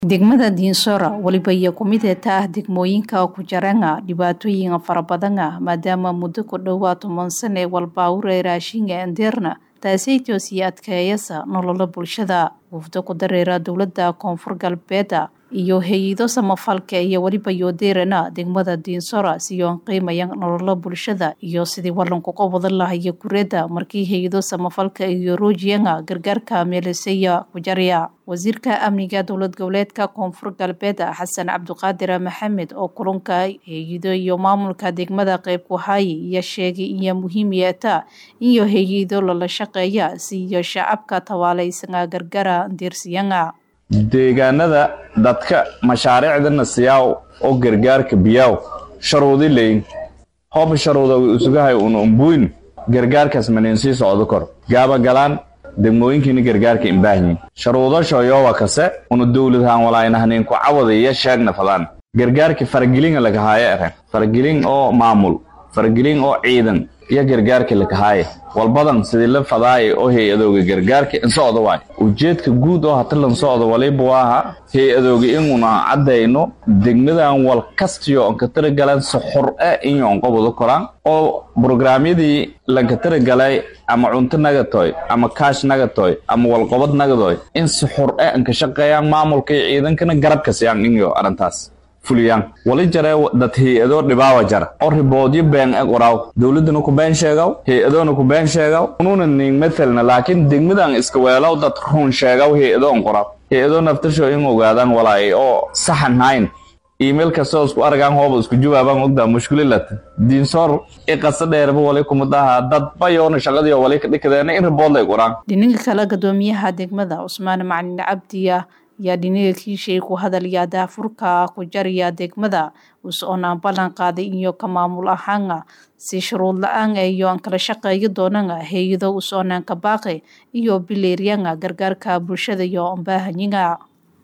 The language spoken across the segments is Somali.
degmada diinsora weliba iyo kumideta ah degmooyinka ku jaranga dhibaatooyin fara badana maadaama muddo ku dhowaa toban sane walbaawure raashinga endeerna taasaytoo sii adkeeyasa nolola bulshada wufdo ku dareera dowlada koonfur galbeeda iyo hay-ado samafalka iyo weliba yoodeerana degmada diinsora siyoon qiimaya nolola bulshada iyo sidii walankuga wadan lahaya gureeda markii hay-ado samafalka iyo roojiyanga gargaarka meelisaya ku jarya wasiirka amniga dowlad goboleedka koonfur galbeed xasan cabdiqaadir maxamed oo kulanka hay-ado iyo maamulka degmada qeyb ku haaya iyo sheegay iyo muhiim yeeta iyo hay-ado lala shaqeeya siiyo shacabka tawaaleysanga gargara diirsiyanga deegaanada dadka mashaariicdana siyaaw oo gargaarka biyaaw sharuudi leyn hooba sharuuda way usugahay una umbuyn gargaarkaas manin sii socdo kor gaaba galaan degmooyinkiina gargaarka imbaahnyin sharuudasho yoowa kase una dowladhaan walaaynahanin ku cawada iyo sheegna fadaan gargaarka faragelinga lagahaayo eren faragelin oo maamul faragelin oo ciidan iyo gargaarka lakahaaye walbadan sidii la fadaaye oo hay-adooga gargaarka insocda waay ujeedka guud oo hata lan socda waliba waaha hay-adooga inuna caddayno degmadan wal kastiyo onka taragalan soxor e inyo onqobado koraan oo brograamyadii lanka taragalay ama cunto nagatoy ama kaash nagatoy ama walqobad nagadoy in soxor e anka shaqeeyaan maamulka iyo ciidankana garabka siyaan inyo arrintaas fuliyaan wali jaree dad hay-adoo dhibaawa jara oo riboodyo been eg waraaw dowladdana ku been sheegaw hay-adoona ku been sheegaw ununa ning mathalna laakiin degmadan iska weelaw dad run sheegaw hay-ado on qoraaw hay-adoo naftasho in ogaadaan walaay oo saxan hayn iimail kastoo isku aragaan hooba isku jawaabaan ogdaa mushkililata diinsoor i qasa dheerba wali kumadaha dad bayoona shaqadii wali ka dhikadeena in ribood lay qoraan dhininka kale gadoomiyaha degmada cusmaan macalin cabdiya yaa dhiniga kiishay ku hadalaya daafurka ku jaraya degmada us-oonaan ballan qaaday iyo ka maamul ahaana si shuruud la-aan iyo aan kala shaqeeyo doonana hay-ado us-oonaan ka baaqe iyo bileeryanga gargaarka bulshada iyo ambaahanyiga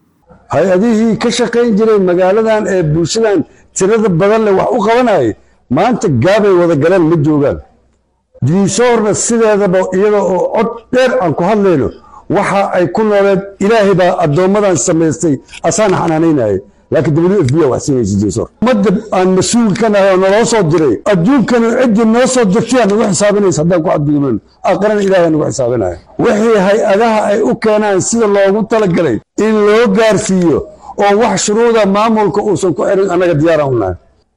hay-adihii ka shaqayn jiray magaaladan ee bulshadan tirada badan leh wax u qabanayay maanta gaabay wada galeen ma joogaan diinsoorna sideedaba iyada oo cod dheer aan ku hadlayno waxa ay ku nooleed ilaahay baa addoommadan samaystay asaana xanaanaynayay laakiin w f b wax siinaysa diinsoor ummadda aan mas-uul ka nahay oo naloo soo diray adduunkana ciddii noo soo dirtay aa nagu xisaabinaysa haddaan ku cadgudubnan aqrana ilahay nagu xisaabinaya wixii hay-adaha ay u keenaan sida loogu talagalay in loo gaarsiiyo oo wax shuruuda maamulka uusan ku xirin annaga diyaaraan u nahay